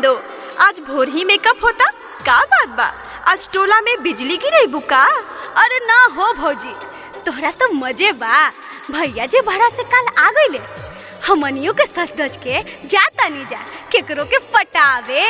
नंदो आज भोर ही मेकअप होता का बात बा आज टोला में बिजली गिरे बुका अरे ना हो भौजी तोहरा तो मजे बा भैया जी भाड़ा से कल आ गईले हमनियों के सच दच के जाता नहीं जा केकरो के पटावे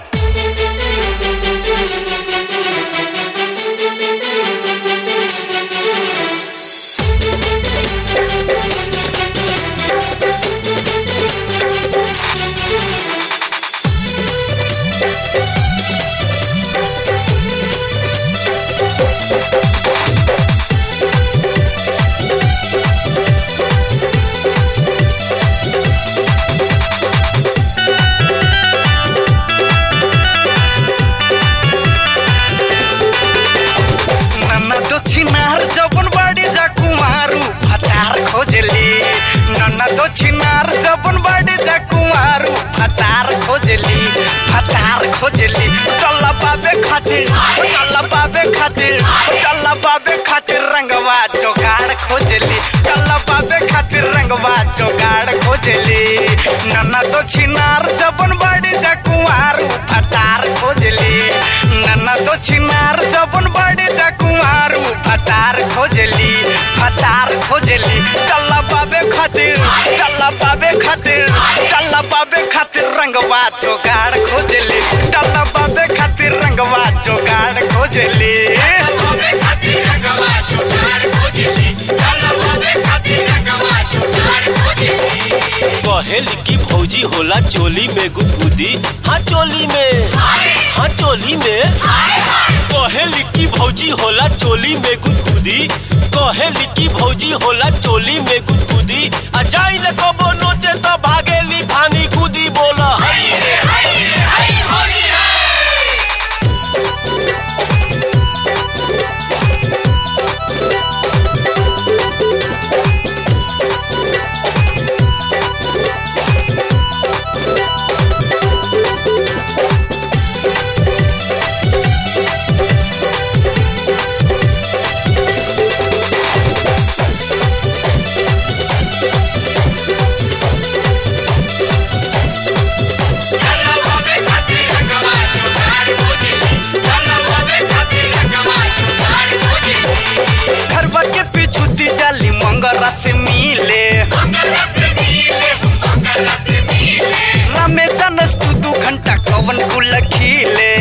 नन्ना दक्षिणार जबन बाड़ी जा कुमारू फतार खोजली नन्ना दक्षिणार जबन बाड़ी जा कुमारू फतार खोजली फतार खोजली टल्ला बाबे खातिर टल्ला बाबे खातिर टल्ला बाबे खातिर रंगवा जोगाड़ खोजली टल्ला बाबे खातिर रंगवा जोगाड़ खोजली नन्ना दक्षिणार जबन बाड़ी जा कुमारू फतार खोजली नन्ना दक्षिणार जबन बाड़ी जा कुमारू फतार खोजली फतार खोजली टल्ला बाबे खातिर टल्ला बाबे खातिर टल्ला बाबे खातिर रंगवा जोगाड़ खोजली टल्ला बाबे खातिर रंगवा जोगाड़ खोजली कहेली की भौजी होला चोली में गुदगुदी हाँ चोली में हाँ चोली में कहेली की भौजी होला चोली में गुदगुदी कहेली की भौजी होला चोली में गुदगुदी आ जाई न कबो नोचे तो भागेली फानी कूदी बोला घरवा के पिछुती जाली मंगरा से मिले रामे जानस तू दू घंटा कवन कुल खिले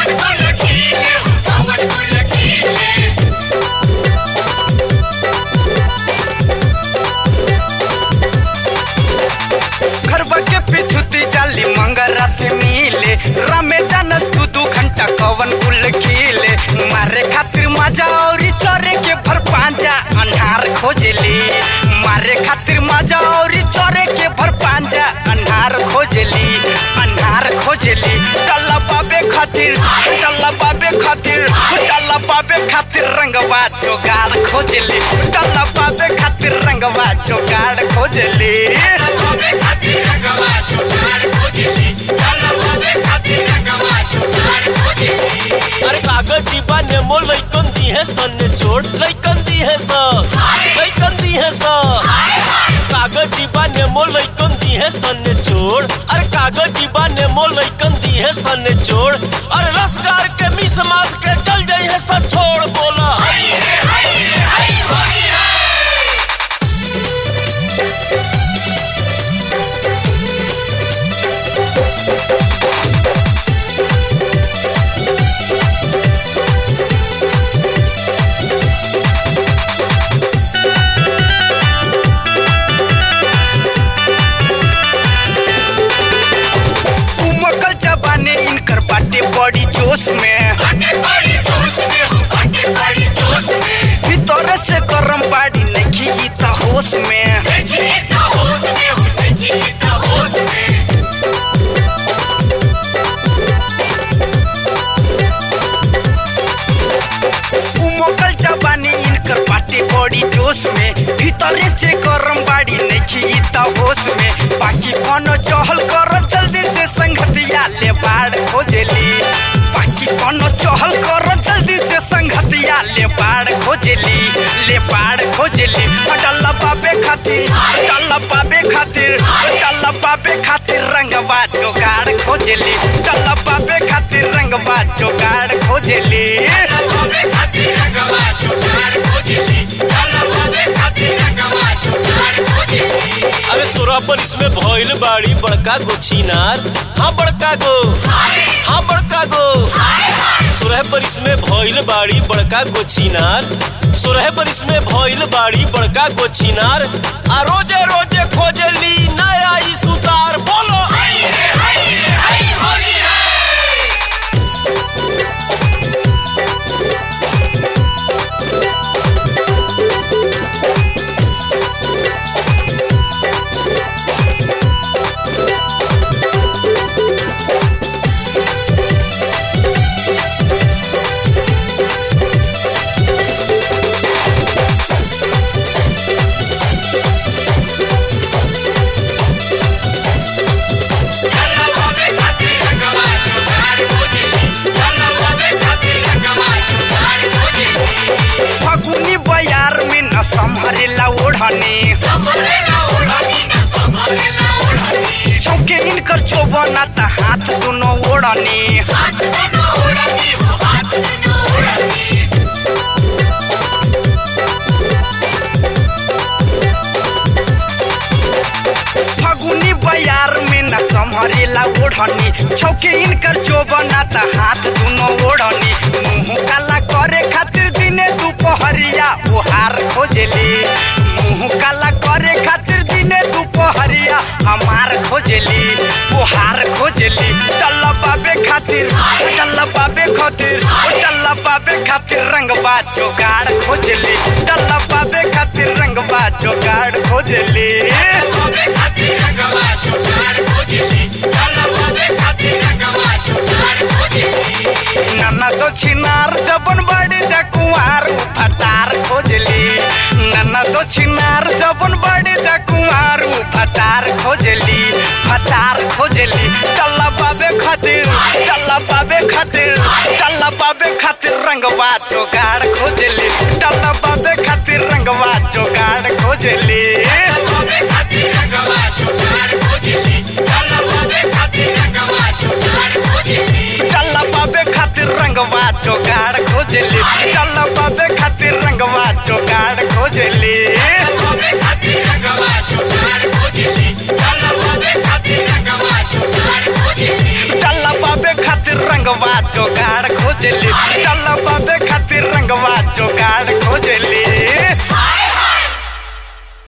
घरवा के पिछुती जाली मंगरा से मिले रामे जानस तू दू घंटा कवन कुल खिले मारे खातिर मजा औरी चोरे के भर पांजा अन्हार खोजली मारे खातिर मजा औरी चोरे के भर पांजा अन्हार खोजली अन्हार खोजली टल्ला बाबे खातिर टल्ला बाबे खातिर टल्ला बाबे खातिर रंगवा जोगाड़ खोजली टल्ला बाबे खातिर रंगवा जोगाड़ खोजली अरे कागज जीबा नेमो लइकन दी है सन ने छोड़ लइकन दी है स लइकन दी है स कागज जीबा नेमो लइकन दी है सन ने छोड़ अरे कागज जीबा नेमो लइकन दी है सन ने छोड़ अरे रसगार के मिस मास के चल जाई है सब छोड़ बोला उमकल जबाने इनकर बाटे बड़ी जोश में भीतर से गरम बाड़ी नहीं ई त होश में उमकल जबाने इनकर बाटे बड़ी जोश में भीतर से गरम बाड़ी नहीं ई त होश में बाकी कोनो चहल कर जल्दी से संगतिया ले बाड़ खोजली बाकी कोनो चहल कर जल्दी से संगतिया ले बाड़ खोजली ले बाड़ खोजली डल्ला बाबे खातिर डल्ला बाबे खातिर डल्ला बाबे खातिर रंगवा जोगाड़ खोज खोजली डलबाबे खातिर रंगवा जोगाड़ खोजली अरे सोरह पर इसमें भइल बाड़ी बड़का गो छिनार हाँ बड़का गो हाँ बड़का गो सोरह पर इसमें भइल बाड़ी बड़का गो छिनार सोरह पर इसमें भइल बाड़ी बड़का गो छिनार आ रोजे रोजे खोजली नया ई सुतार बोलो फगुनी बयार में न संभरेला ओढ़नी चौके इनकर चोबना त हाथ दोनों ओढ़नी फगुनी बयार में न संभरेला ओढ़नी छौके इनकर चोबना त हाथ दोनों ओढ़नी मुंह काला करे खातिर दिने दुपहरिया ओहार खोजली मुंह काला करे खातिर दिने दुपहरिया हमार खोजली ओहार खोजली डल्ला बाबे खातिर डल्ला बाबे खातिर डल्ला बाबे खातिर रंगबा जोगाड़ खोजली डल्ला बाबे खातिर रंगबा जोगाड़ खोजली नन्ना तो छिनार जबन बड़ी जा कुंवार फटार खोजली नन्ना तो छिनार जबन बड़ी जा कुंवार फटार खोजली फटार खोजली टल्ला बाबे खातिर टल्ला बाबे खातिर टल्ला बाबे खातिर रंगवा जोगाड़ खोजली टल्ला बाबे खातिर रंगवा जोगाड़ खोजली टल्ला बाबे खातिर रंगवा जोगाड़ खोजली टल्ला बाबे खातिर रंगवा जोगाड़ खोजली टल्ला बाबे खातिर रंगवा जोगाड़ खोजली टल्ला बाबे खातिर रंगवा जोगाड़